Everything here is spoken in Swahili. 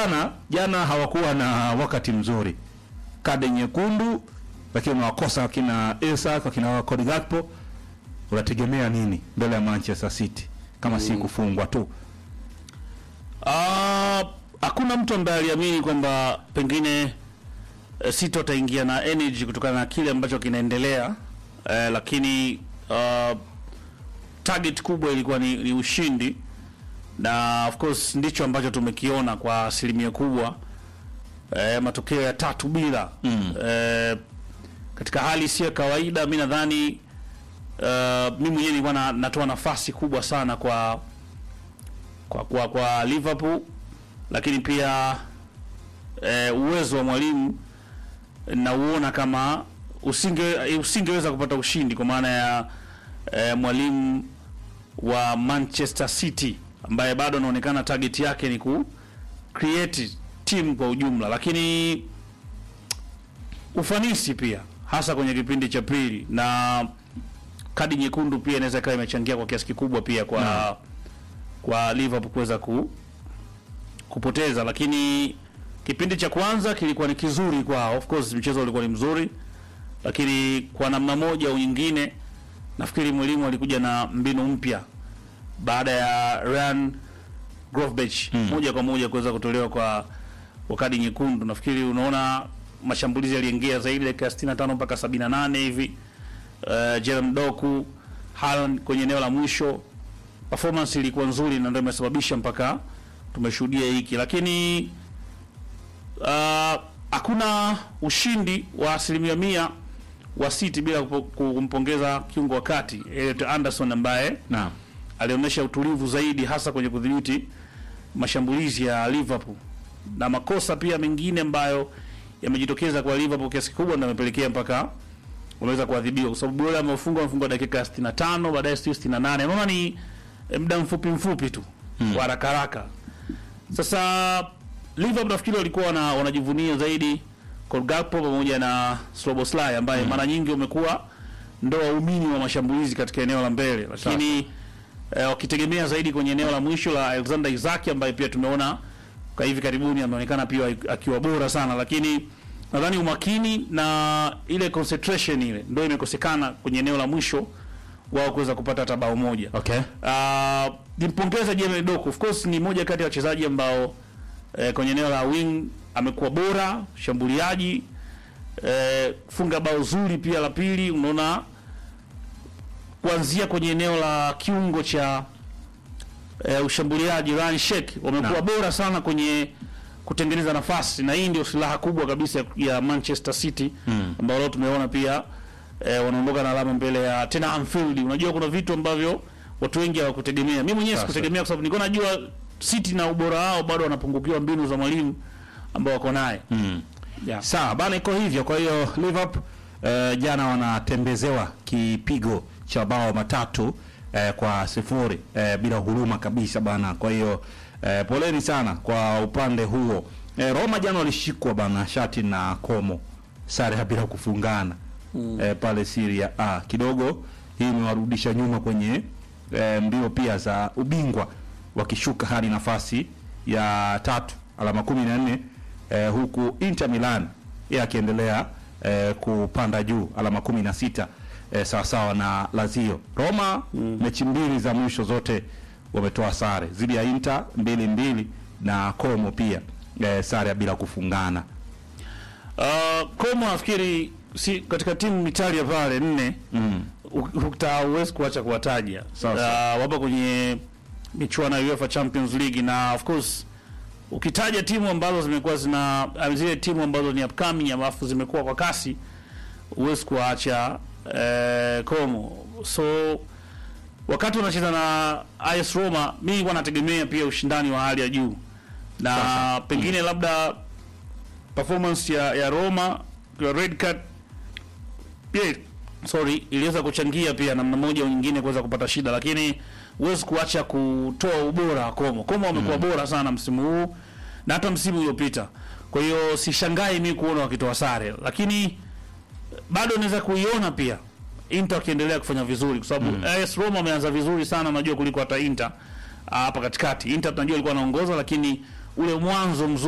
jana jana hawakuwa na wakati mzuri, kadi nyekundu, lakini unawakosa wakina Isak wakina Cody Gakpo. Unategemea nini mbele ya Manchester City kama si kufungwa tu? Ah, hakuna mtu ambaye aliamini kwamba pengine e, City wataingia na energy kutokana na kile ambacho kinaendelea e, lakini ah, target kubwa ilikuwa ni, ni ushindi na of course ndicho ambacho tumekiona kwa asilimia kubwa e, matokeo ya tatu bila mm. e, katika hali si ya kawaida. Mi nadhani uh, mi mwenyewe nilikuwa na, natoa nafasi kubwa sana kwa kwa kwa, kwa Liverpool, lakini pia e, uwezo wa mwalimu nauona kama usinge usingeweza kupata ushindi kwa maana ya e, mwalimu wa Manchester City ambaye bado anaonekana target yake ni ku create team kwa ujumla, lakini ufanisi pia hasa kwenye kipindi cha pili na kadi nyekundu pia inaweza ikawa imechangia kwa kiasi kikubwa pia kwa kwa Liverpool kuweza ku, kupoteza, lakini kipindi cha kwanza kilikuwa ni kizuri kwao. Of course mchezo ulikuwa ni mzuri, lakini kwa namna moja au nyingine nafikiri mwalimu alikuja na mbinu mpya baada ya Ryan Gravenberch moja kwa moja kuweza kutolewa kwa kwa kadi nyekundu. Nafikiri unaona mashambulizi yaliingia zaidi dakika 65 mpaka 78 hivi. Uh, Jeremy Doku Haaland kwenye eneo la mwisho performance ilikuwa nzuri na ndio imesababisha mpaka tumeshuhudia hiki, lakini uh, hakuna ushindi wa asilimia mia wa City bila kupo- kumpongeza kiungo wa kati Elliot Anderson ambaye Naam. alionyesha utulivu zaidi hasa kwenye kudhibiti mashambulizi ya Liverpool na makosa pia mengine ambayo yamejitokeza kwa Liverpool kiasi kikubwa ndio yamepelekea mpaka wameweza kuadhibiwa, kwa sababu yule amefungwa amefungwa dakika 65 baadaye sio 68. Unaona ni eh, muda mfupi mfupi tu wa haraka haraka. Sasa Liverpool nafikiri walikuwa wana, wanajivunia zaidi Cody Gakpo pamoja na Szoboszlai ambaye mara nyingi wamekuwa ndo waumini wa mashambulizi katika eneo la mbele, lakini eh, wakitegemea zaidi kwenye eneo la mwisho la Alexander Isak ambaye pia tumeona kwa hivi karibuni ameonekana pia akiwa bora sana, lakini nadhani umakini na ile concentration ile ndio imekosekana kwenye eneo la mwisho wao kuweza kupata hata bao moja. Okay. Uh, nimpongeza Jeremy Doku. Of course ni moja kati ya wachezaji ambao eh, kwenye eneo la wing amekuwa bora, shambuliaji eh, funga bao zuri pia la pili. Unaona kuanzia kwenye eneo la kiungo cha eh, ushambuliaji Ryan Sheikh wamekuwa Naam. bora sana kwenye kutengeneza nafasi, na hii ndio silaha kubwa kabisa ya Manchester City Mm. ambao leo tumeona pia eh, wanaondoka na alama mbele ya tena Anfield. Unajua kuna vitu ambavyo watu wengi hawakutegemea. Mimi mwenyewe Sasa. sikutegemea kwa sababu nilikuwa najua City na ubora wao bado wanapungukiwa mbinu za mwalimu ambao wako naye. Mm. Yeah. Sawa bana, iko hivyo. Kwa hiyo Liverpool eh, jana wanatembezewa kipigo cha bao matatu eh, kwa sifuri eh, bila huruma kabisa bana. Kwa hiyo eh, poleni sana kwa upande huo. Eh, Roma jana walishikwa bana shati na Como sare ya bila kufungana eh, pale Syria A kidogo, hii imewarudisha nyuma kwenye eh, mbio pia za ubingwa wakishuka hadi nafasi ya tatu alama kumi na nne eh, huku Inter Milan yeye akiendelea eh, kupanda juu alama kumi na sita eh, sawasawa na Lazio. Roma mechi mbili za mwisho zote wametoa sare dhidi ya Inter mbili mbili na Como pia eh, sare ya bila kufungana. Uh, Como nafikiri si katika timu Italia pale nne Mm. utawezi kuacha kuwataja. Sawa, Uh, sawa. wapo kwenye michuano ya UEFA Champions League na of course ukitaja timu ambazo zimekuwa zina uh, zile timu ambazo ni upcoming alafu zimekuwa kwa kasi huwezi kuwaacha eh, Como. So wakati unacheza na AS Roma, mimi nilikuwa nategemea pia ushindani wa hali ya juu na Sasa. pengine labda performance ya, ya Roma ya red card pia sorry, iliweza kuchangia pia namna moja au nyingine kuweza kupata shida, lakini huwezi kuacha kutoa ubora wa Como. Como wamekuwa bora sana msimu huu na hata msimu uliopita. Kwa hiyo sishangai mimi kuona wakitoa sare, lakini bado naweza kuiona pia Inter wakiendelea kufanya vizuri kwa sababu AS Roma wameanza vizuri sana, unajua kuliko hata Inter ah, hapa katikati. Inter tunajua ilikuwa anaongoza, lakini ule mwanzo mzuri